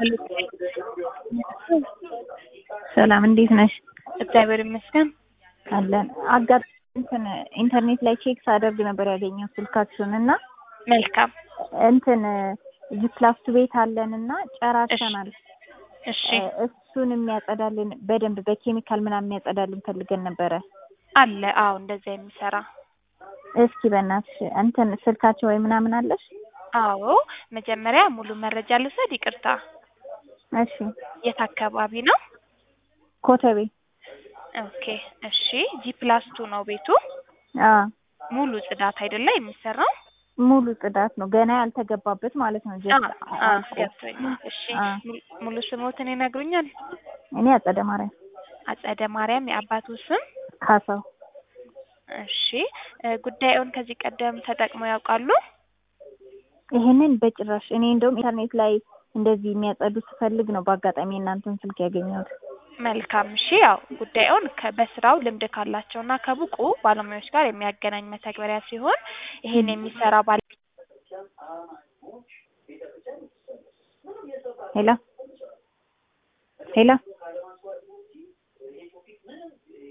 ሰላም እንዴት ነሽ? እግዚአብሔር ይመስገን። አለን አጋጣሚ እንትን ኢንተርኔት ላይ ቼክ ሳደርግ ነበር ያገኘው ስልካችሁን እና መልካም እንትን ጂፕላስቱ ቤት አለን እና ጨራርሰናል። እሺ እሱን የሚያጸዳልን በደንብ በኬሚካል ምናምን የሚያጸዳልን ፈልገን ነበረ። አለ። አዎ እንደዛ የሚሰራ እስኪ በእናትሽ እንትን ስልካቸው ወይ ምናምን አለሽ? አዎ መጀመሪያ ሙሉ መረጃ ልውሰድ። ይቅርታ እሺ የት አካባቢ ነው? ኮተቤ ኦኬ እሺ። ጂ ፕላስ ቱ ነው ቤቱ። አ ሙሉ ጽዳት አይደለ የሚሰራው? ሙሉ ጽዳት ነው ገና ያልተገባበት ማለት ነው። አ ጀስት አ አልቆ። ገብቶኛል። እሺ አ ሙሉ- ሙሉ ስሞትን ይነግሩኛል? እኔ አጸደ ማርያም አጸደ ማርያም የአባቱ ስም? ካሳው እሺ እ ጉዳዩን ከዚህ ቀደም ተጠቅመው ያውቃሉ? ይሄንን በጭራሽ እኔ እንደውም ኢንተርኔት ላይ እንደዚህ የሚያጸዱ ስፈልግ ነው በአጋጣሚ እናንተን ስልክ ያገኘሁት። መልካም እሺ። ያው ጉዳዩን ከ- በስራው ልምድ ካላቸውና ከብቁ ባለሙያዎች ጋር የሚያገናኝ መተግበሪያ ሲሆን ይሄን የሚሰራ ባለ ሄሎ ሄሎ